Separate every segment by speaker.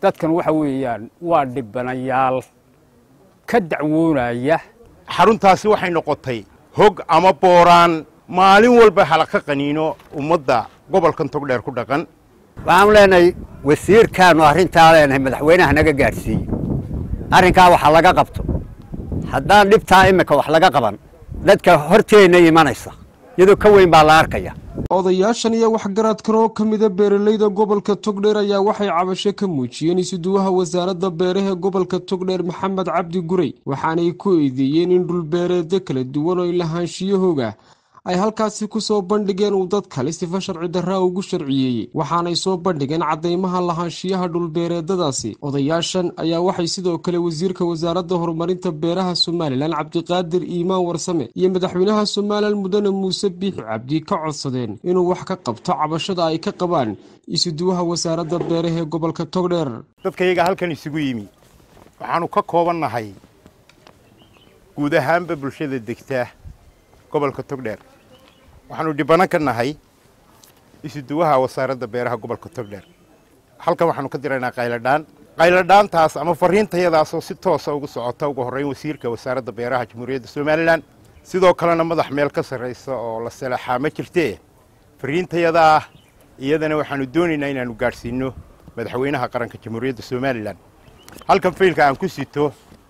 Speaker 1: dadkan waxa weeyaan waa dhibanayaal ka dacwoonaya
Speaker 2: xaruntaasi waxay noqotay hog ama booraan maalin walba halaka qaniino ummadda gobolkan togdheer ku dhaqan
Speaker 3: waxaanu leenahay wasiirkaannu arrintaa leenahay madaxweynaha naga gaadhsiiye arrinkaa waxa laga qabto haddaan dhibtaa iminka wax laga qaban dadka horteenna imanaysa iyadoo ka weyn baa la arkaya
Speaker 4: odayaashan iyo waxgaradkan oo ka mida beeralayda gobolka togdheer ayaa waxay cabasho ka muujiyeen isuduwaha wasaaradda beeraha gobolka togdheer maxamed cabdi gurey waxaanay ku eedeeyeen in dhulbeereedyo kala duwan oo lahaanshiyahoga ay halkaasi ku soo bandhigeen uu dad kale sifa sharci darraa ugu sharciyeeyey waxaanay soo bandhigeen caddaymaha lahaanshiyaha dhulbeereedadaasi odayaashan ayaa waxay sidoo kale wasiirka wasaaradda horumarinta beeraha somalilan cabdiqaadir iimaan warsame iyo madaxweynaha somalilan mudane muuse biixi cabdi ka codsadeen inuu wax ka qabto cabashada ay ka qabaan isuduwaha wasaaradda beeraha ee gobolka togdheer
Speaker 2: dadkayaga halkan isugu yimi waxaannu ka koobannahay guud ahaanba bulshada degta gobolka togdheer waxaanu dhibano ka nahay isuduwaha wasaaradda beeraha gobolka togdheer halkan waxaanu ka diraynaa qayladhaan qayladhaantaas ama fariintayadaasoo si toosa ugu socota ugu horreyn wasiirka wasaaradda beeraha jamhuuriyadda somalilan sidoo kalena madax meel ka sarraysa oo la salaxaa ma jirtee fariintayadaa iyadana waxaanu doonaynaa inaanu gaadhsiinno madaxweynaha qaranka jamhuuriyadda somalilan halkan faylka aan ku sito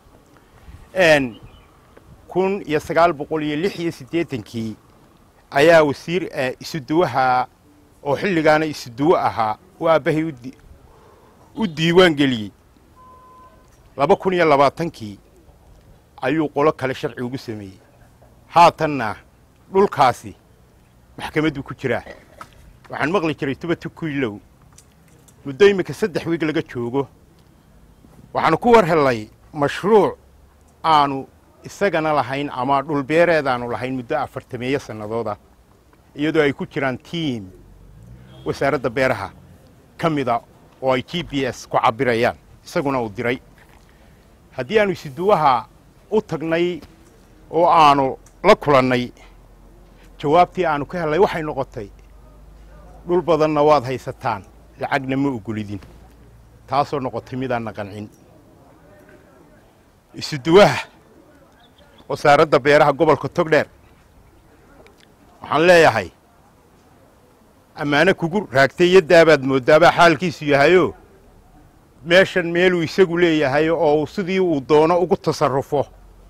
Speaker 2: kun iyo sagaal boqol iyo lix iyo siddeetankii ayaa wasiir isuduwaha oo xilligaana isuduwo ahaa uu aabbahay u diiwaan geliyey laba kun iyo labaatankii ayuu qolo kale sharci ugu sameeyey haatanna dhulkaasi maxkamadduu ku jiraa waxaan maqli jiray tubatu kuilow muddo iminka saddex wiig laga joogo waxaanu ku war hellay mashruuc aanu isagana lahayn ama dhulbeereedaanu lahayn muddo afartameeyo sannadooda iyadoo ay ku jiraan tiim wasaaradda beeraha ka mida oo ay g b s ku cabbirayaan isaguna uu diray haddii aanu isiduwaha u tagnay oo aanu la kulannay jawaabtii aanu ka hellay waxay noqotay dhul badanna waad haysataan lacagna ma ogolidin taasoo noqotay midaanna qancin isuduwaha wasaaradda beeraha gobolka togdheer waxaan leeyahay ammaano kugu raagtay iyo daabaad mooddaabaa xaalkiisu yahayoo meeshan meeluu isagu leeyahay oo uu sidii uu doono ugu tasarrufo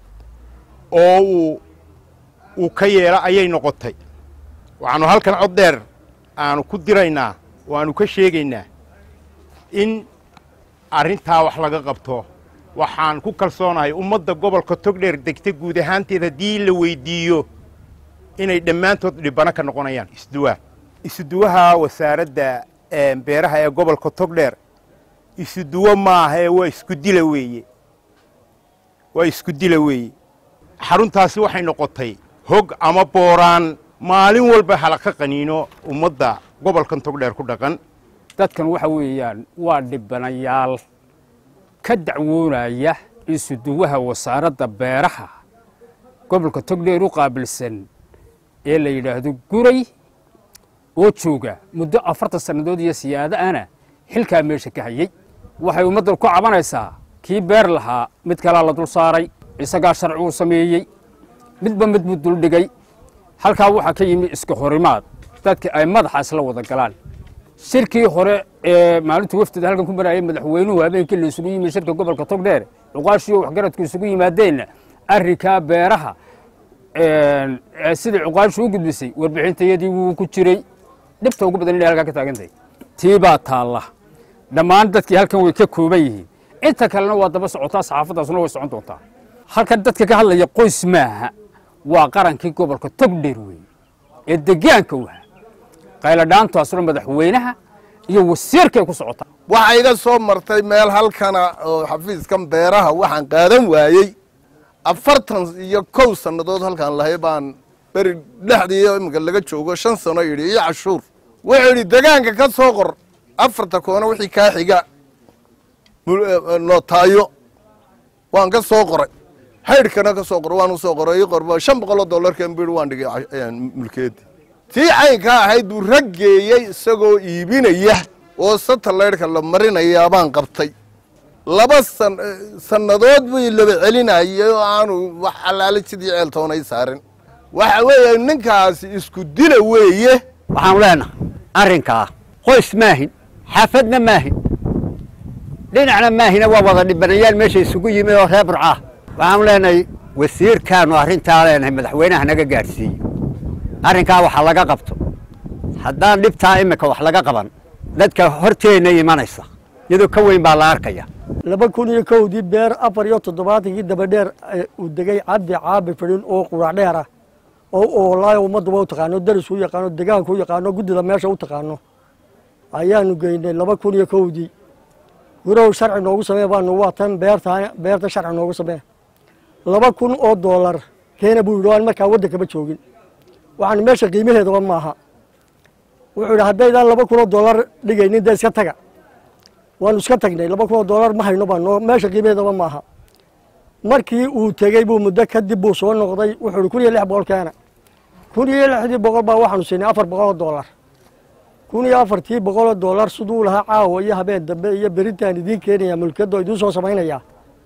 Speaker 2: oo uu uu ka yeelo ayay noqotay waxaannu halkan cod dheer aanu ku diraynaa oo aanu ka sheegaynaa in arrintaa wax laga qabto waxaan ku kalsoonahay ummadda gobolka togdheer degta guud ahaanteed haddii la weyddiiyo inay dhammaantood dhibano ka noqonayaan isuduwaha isuduwaha wasaaradda beeraha ee gobolka togdheer isuduwo maahae waa isku dila weeye waa isku dila weeye xaruntaasi waxay noqotay hog ama booraan maalin walba halaka qaniino ummadda gobolkan togdheer ku dhaqan
Speaker 1: dadkan waxa weeyaan waa dhibanayaal ka dacwoonaya isuduwaha wasaaradda beeraha gobolka togdheer u qaabilsan ee la yidhaahdo guray oo jooga muddo afartan sannadood iyo siyaado ana xilkaa meesha ka hayey waxay ummaddan ku cabanaysaa kii beer lahaa mid kalaa la dul saaray isagaa sharci uu sameeyey midba mid buu duldhigay halkaa waxaa ka yimi iska horimaad dadka ay madaxa isla wada galaan shirkii hore ee maalinta wafdida halkan ku marayay madaxweynuhu habeenkii la isugu yimi shirka gobolka togdheer cuqaashiyo waxgaradku isugu yimaadeenna arrinkaa beeraha sidai cuqaashu u gudbisay warbixintayadii wuu ku jiray dhibta ugu badan inay halkaa ka taagantahay tii baa taalla dhammaan dadkii halkan way ka kooban yihiin inta kalena waa daba socotaa saxaafaddaasuna way socon doontaa halkan dadka ka hadlaya qoys maaha waa qarankii gobolka togdheer weeye ee degaanka waha qayladhaantaasuna madaxweynaha iyo wasiirkay ku socotaa
Speaker 5: waxa iga soo martay meel halkana oo xafiiskan beeraha waxaan qaadan waayey afartan iyo kow sannadood halkaan lahay baan beri dhexdii iminka laga joogo shan sano yidhi iyo cashuur wuxuu yidhi degaanka ka soo qor afarta koona wixii kaa xiga nootaayo waan ka soo qoray haydhkana ka soo qor waan u soo qoray ii qorba shan boqoloo dollarkan bui waan dhigay mulkeedi tii caynkaa ahayd buu raggeeyey isagoo iibinaya oo satalaydhka la marinayaa baan qabtay laba san sannadood bay laba celinayay oo aanu wax allaale sidii ceeltoonay saarin waxa weeye ninkaasi isku dila weeye
Speaker 3: waxaanu leenahay arrinkaa qoys maahin xaafadna maahin dhinacna maahina waa wada dhibanayaal meesha isugu yimi oo reer burcaah waxaanu leenahay wasiirkaanu arrintaa leenahay madaxweynaha naga gaadhsiiye arrinkaa waxa laga qabto haddaan dhibtaa iminka wax laga qaban dadka horteenna imanaysa iyadoo ka weyn baa la arkaya
Speaker 6: laba kun iyo kowdii beer afar iyo toddobaatankii dabadheer uu degay cabdi caabi fidhin oo qurac dheer ah oo oolaayo ummadduba u taqaano daris u yaqaano degaanka u yaqaano guddida meesha u taqaano ayaanu geynay laba kun iyo kowdii gurow sharci noogu samee baanu waa tan beerta beerta sharci noogu samee laba kun oo doolar keena buu yidhi aan markaa waddankaba joogin waxaan meesha qiimaheedaba maaha wuxuu yidhi haddaydaan laba kun oo doolar dhigaynin dee iska taga waanu iska tagnay laba kun oo doolar ma hayno baan meesha qiimaheedaba maaha markii uu tegey buu muddo kadib buu soo noqday wuxuu yidhi kun iyo lix boqol keena kun iyo lixdii boqol baa waxaanu siinay afar boqol oo doolar kun iyo afartii boqol oo doolar siduu lahaa caawa iyo habeen dambe iyo berintaan idiin keenaya mulkiyadoo idiin soo samaynaya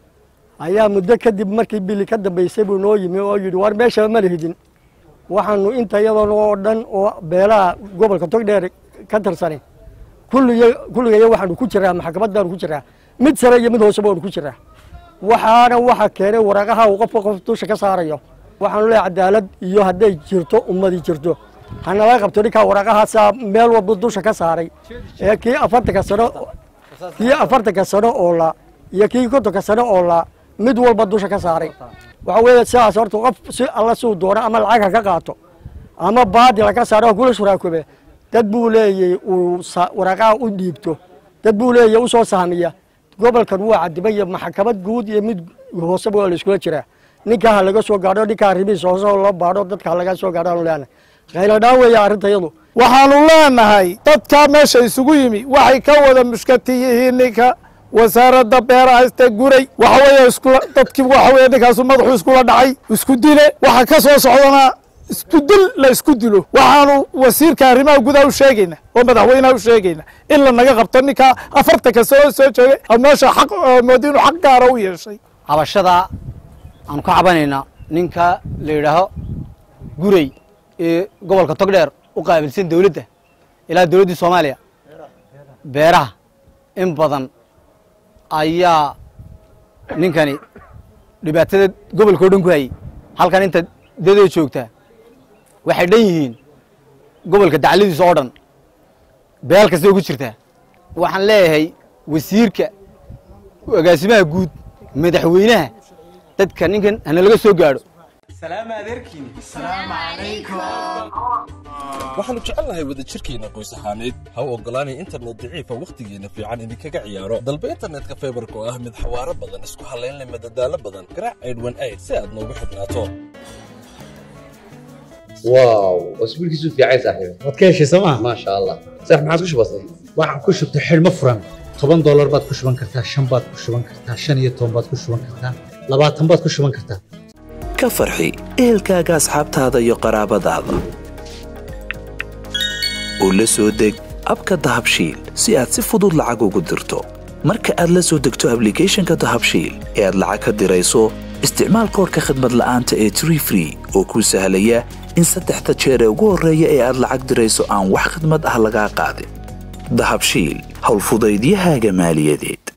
Speaker 6: ayaa muddo kadib markii bili ka dambaysay buu noo yimi oo yidhi war meeshaba ma lihidin waxaanu inta iyadoona oo dhan oo beelaha gobolka togdheer ka tirsani kulliga kulligaya waxaanu ku jiraa maxkamadaanu ku jiraa mid sare iyo mid hooseba waanu ku jiraa waxaana waxa keenay waraaqaha uu qofka qof dusha ka saarayo waxaanu leehay cadaalad iyo hadday jirto ummadi jirto hanala qabto ninkaa waraaqahaasaa meel walba dusha ka saaray ee kii afartanka sano kii afartanka sano oo la iyo kii kontonka sano oo la mid walba dusha ka saaray waxa weeye sidaas horta qof si alla suu doono ama lacag ha ka qaato ama baadil ha ka saaro kula shuraakobe dad buu leeyay uu waraaqaha u dhiibto dad buu leeyay usoo sahmiya gobolkan waa cadibay iyo maxkamad guud iyo mid hooseba waa la iskula jiraa ninkaa ha laga soo gaadho ninkaa arrimihiis hoose loo baadho dadka ha laga soo gaadho aanu leenahay khayladhaan weeye arrintayadu
Speaker 7: waxaanu leenahay dadkaa meesha isugu yimi waxay ka wada mushkati yihiin ninka wasaaradda beeraha iste guray waxa weeye iskula dadkii waxa weeye ninkaasu madaxu iskula dhacay isku dile waxa ka soo socdana isku dil la isku dilo waxaanu wasiirka arrimaha gudaha u sheegayna oo madaxweynaha u sheegayna in la naga qabto ninkaa afartanka soo soo joogay meesha xaq moodi inuu xaq gaara u yeeshay
Speaker 8: cabashada aanu ka cabanaynaa ninka la yidhaaho guray ee gobolka togdheer u qaabilsan dowladda ilaa dowladdii soomaaliya beeraha in badan ayaa ninkani dhibaatada gobolka o dhan ku hayay halkan inta dadee joogtaa waxay dhan yihiin gobolka dacladiisa oo dhan beel kastay ku jirtaa waxaan leeyahay wasiirka agaasimaha guud madaxweynaha dadka ninkan hana laga soo gaadho
Speaker 9: waxaannu jecelnahay wadajirkeenna qoys ahaaneed ha u oggolaanay internet daciifa wakhtigeenna fiican idinkaga ciyaaro dalba internetka faybarka oo ah mid xawaaro badan isku hallaynleh madadaalo badan garaac aydhwan ayd si aad noogu xidhnaato
Speaker 10: واو اسبوع كيسو في عايز صاحبي
Speaker 11: waad ka heshay sooma
Speaker 10: ما شاء الله صح ما عادش بسيط
Speaker 11: waxaan ku shubtay xidhmo furan toban doolar baad ku shuban kartaa shan baad ku shuban kartaa shan iyo toban baad ku shuban kartaa labaatan baad ku shuban kartaa
Speaker 12: ka farxi ehelkaaga asxaabtaada iyo qaraabadaada u la soo deg abka dahabshiil si aad si fudud lacag ugu dirto marka aad la soo degto ablicathonka dahabshiil ee aad lacag ka dirayso isticmaal koorka khadmad la'aanta ee tree free oo kuu sahlaya in saddexda jeer ee ugu horreeya ee aad lacag dirayso aan wax khidmad ah lagaa qaadin dahabshiil howlfudaydiyahaaga maaliyadeed